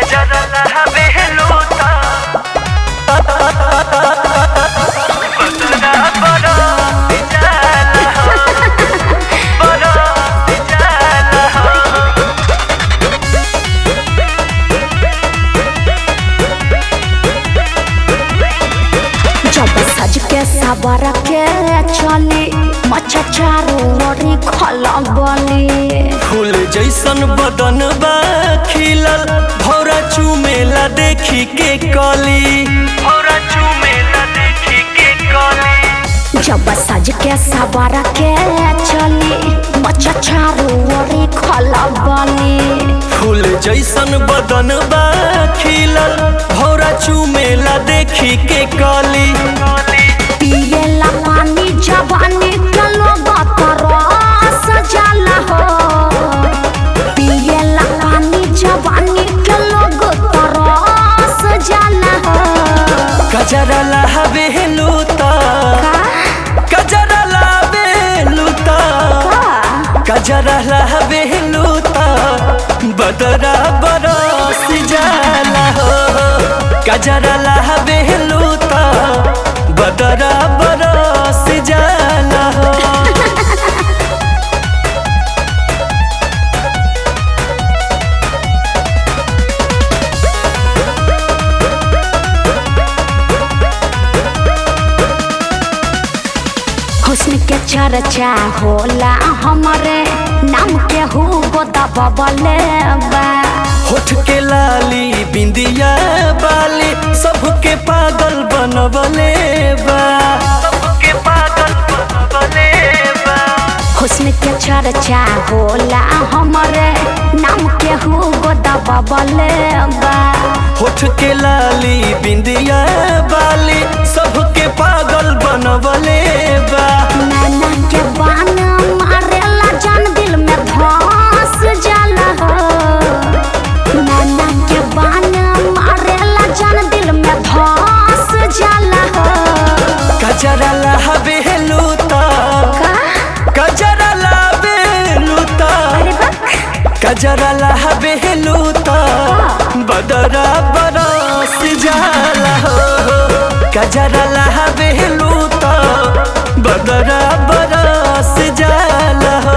गजरला बेलूता बदरा बड़ा जाला हो बड़ा जाला हो जब सज के सबर के चली मच्छा चारो ओरी खलबली फूल जैसन बदन बा खिलल भौरा चुमेला देखी के कली भौरा चुमेला देखी के कली जब सज के सबर के चली मच्छा चारो ओरी खलबली फूल जैसन बदन बा खिलल भौरा चुमेला देखी के कली पिएला पानी जवानी के लोग तरस जाला हो पिएला पानी जवानी के लोग तरस जाला हो गजरला बेलूता गजरला बेलूता गजरला बेलूता बदरा बरस जाला हो गजरला बेलूता बदरा बरस जाला हो हुस्न के चर्चा होला हमरे नाम के हु दबले बा होठ के लाली बिंदिया बाली सबके पागल बनवले बा सबके पागल बनवले बा हुस्न के चर्चा होला हमरे नाम के हु दबले बा होठ के लाली बिंदिया बाली सबके पागल बनवले बा नैना के बान मारेला जान दिल में धस जाला हो नैना के बान मारेला जान दिल में धस जाला हो गजरला बेलूता का गजरला बेलूता अरे बक गजरला बेलूता बदरा बरस जाला हो गजरला बेलूता बदरा बरस जाला हो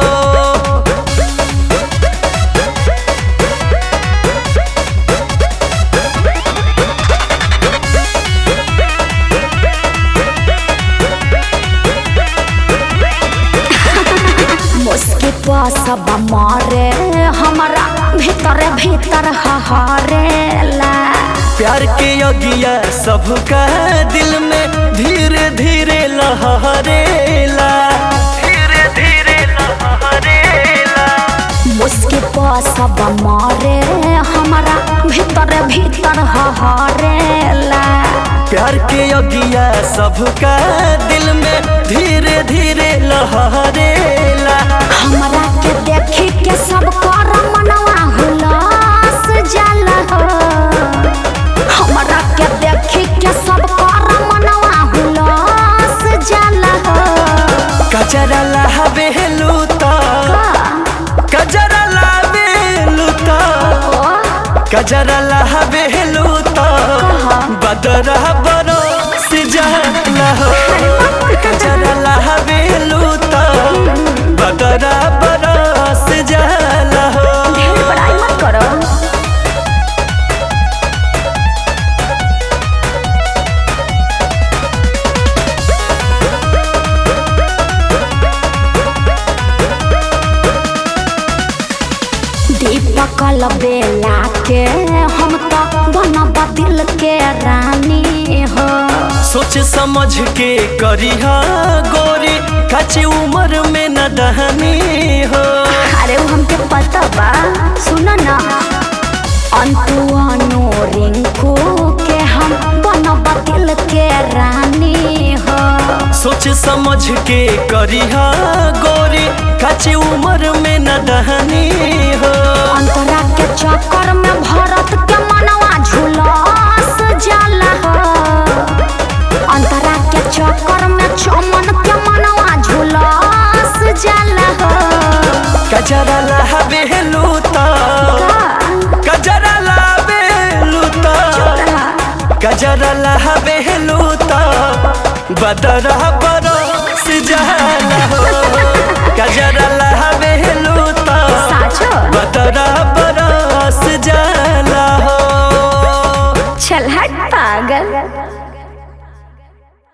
मुस्की सब मारे हमारा भीतर भीतर हहरेला प्यार के अगिया सबका दिल में धीरे धीरे लहरेला धीरे धीरे लहरेला मुस्की सब मारे हमारा भीतर भीतर हहरेला प्यार के अगिया सबका दिल में धीरे धीरे लहरेला हमरा के देखी के सब कर मनवा हुलास जाला हो हमरा के देखी के सब कर मनवा हुलास जाला हो गजरला बेलूता गजरला बेलूता गजरला बेलूता बदरा बरस जाला हो गजरला बेलूता बदरा बरस जाला हो ढेर बड़ाई मत करो दीपक बेला के हम तो बनब दिल के रानी हो सोच समझ के करिहा गोरी कच्ची उम्र में न दहनी हो अरे वो हमके पता बा सुन ना अंतु अनु रिंकू के हम बनब दिल के रानी हो सोच समझ के करिहा गोरी कच्ची उम्र में न दहनी हो अंतरा के चक्कर में भरत के मनवा झुलस जाला हो अंतरा के चक्कर में चमन के मनवा झुलस जाला हो गजरला बेलूता का? गजरला कजरा लहबेलू त बदरा बरस जाला हो कजरा लहबेलू त साचो बदरा बरस जाला हो चल हट पागल